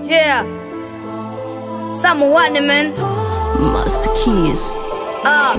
Yeah. Someone, man. Master Keys. Ah.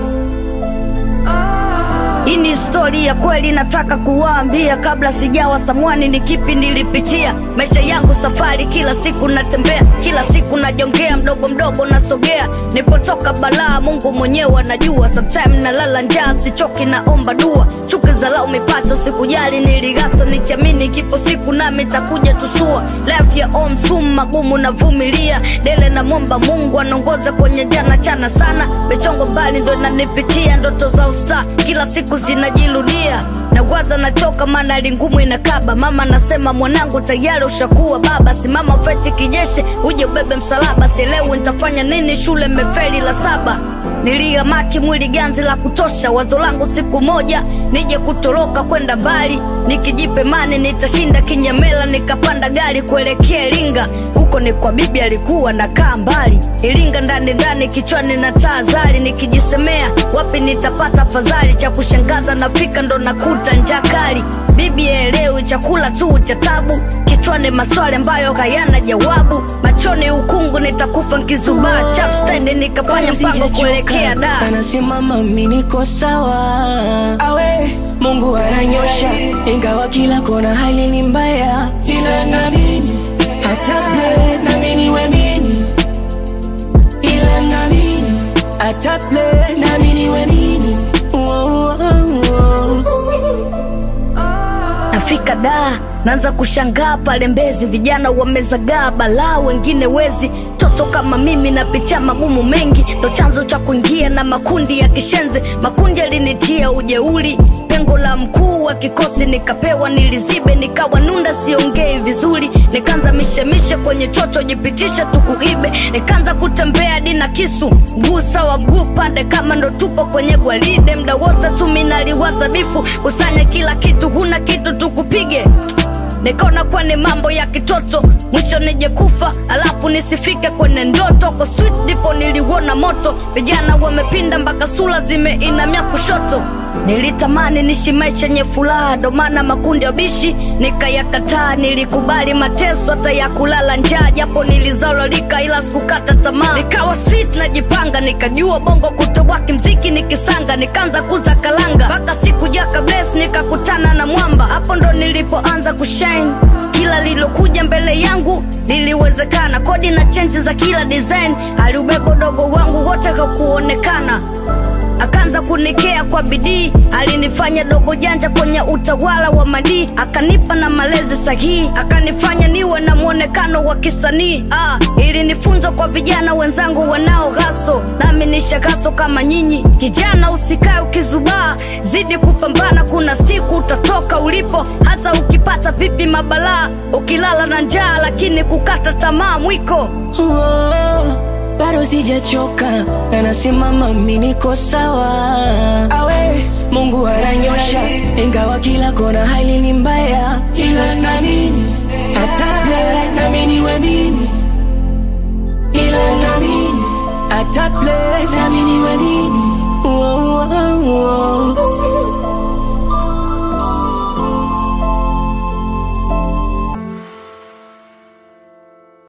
Hii ni stori ya kweli nataka kuwaambia, kabla sijawa samwani, ni kipi nilipitia. Maisha yangu safari, kila siku natembea, kila siku najongea, mdogo mdogo nasogea. Nipotoka balaa, Mungu mwenyewe anajua. Sometime nalala njaa, sichoki, naomba dua. Chuki za lau mipacho, sikujali, niligaso nikiamini, kipo siku nami takuja tusua. Life ya om sum magumu navumilia, dele na momba Mungu anaongoza kwenye jana chana sana. Michongo mbali ndo inanipitia, ndoto za usta kila siku zinajirudia nawaza nachoka maana hali ngumu inakaba mama nasema mwanangu tayari ushakuwa baba simama feti kijeshi uje ubebe msalaba sielewi nitafanya nini shule mefeli la saba niliamaki mwili ganzi la kutosha wazo langu siku moja nije kutoroka kwenda mbali nikijipe mani nitashinda kinyamela nikapanda gari kuelekea iringa huko ni kwa bibi alikuwa nakaa mbali iringa ndani ndani kichwani na taa zari nikijisemea wapi nitapata fadhali cha kushangaza nafika ndo nakuta njaa kali bibi elewi chakula tu cha tabu kichwani maswali ambayo hayana jawabu machoni ukungu nitakufa nkizubaa chapstand nikafanya mpango kuelekea da anasimama mimi niko sawa awe mungu ananyosha ingawa kila kona hali ni mbaya ila namini hata ble namini wemini ila namini hata ble namini wemini oh, oh, oh. nafika da naanza kushangaa pale mbezi vijana wamezagaa balaa wengine wezi toto kama mimi napitia magumu mengi ndo chanzo cha kuingia na makundi ya kishenzi makundi yalinitia ujeuli pengo la mkuu wa kikosi nikapewa nilizibe nikawa nunda siongei vizuri nikaanza mishemishe kwenye chocho jipitishe tukuibe nikaanza kutembea hadi na kisu mguu sawa mguu pande kama ndo tupo kwenye gwaride mda wote tu minaliwaza bifu kusanya kila kitu huna kitu tukupige nikaona kuwa ni mambo ya kitoto mwisho nije kufa alafu nisifike kwenye ndoto kwa street ndipo niliuona moto vijana wamepinda mpaka sura zimeinamia kushoto nilitamani nishi maisha yenye furaha ndo maana makundi ya bishi nikayakataa nilikubali mateso hata ya kulala njaa japo nilizalolika ila sikukata tamaa nikawa street najipanga nikajua bongo kutowaki mziki nikisanga nikaanza kuza kalanga mpaka siku jaka bless nikakutana na mwamba hapo ndo nilipoanza kushine kila lilokuja mbele yangu liliwezekana kodi na chenji za kila design aliubeba dogo wangu wote kakuonekana akaanza kunikea kwa bidii alinifanya dogo janja kwenye utawala wa madii akanipa na malezi sahihi akanifanya niwe na mwonekano wa kisanii ah, ilinifunza kwa vijana wenzangu wanao ghaso nami nishagaso kama nyinyi kijana usikae ukizubaa zidi kupambana kuna siku utatoka ulipo hata ukipata vipi mabalaa ukilala na njaa lakini kukata tamaa mwiko Oh, bado sijachoka na nasimama mimi niko sawa awe mungu ananyosha ingawa kila kona hali ni mbaya ila namini hata ble namini wemini ila namini hata ble namini wemini oh, oh, oh.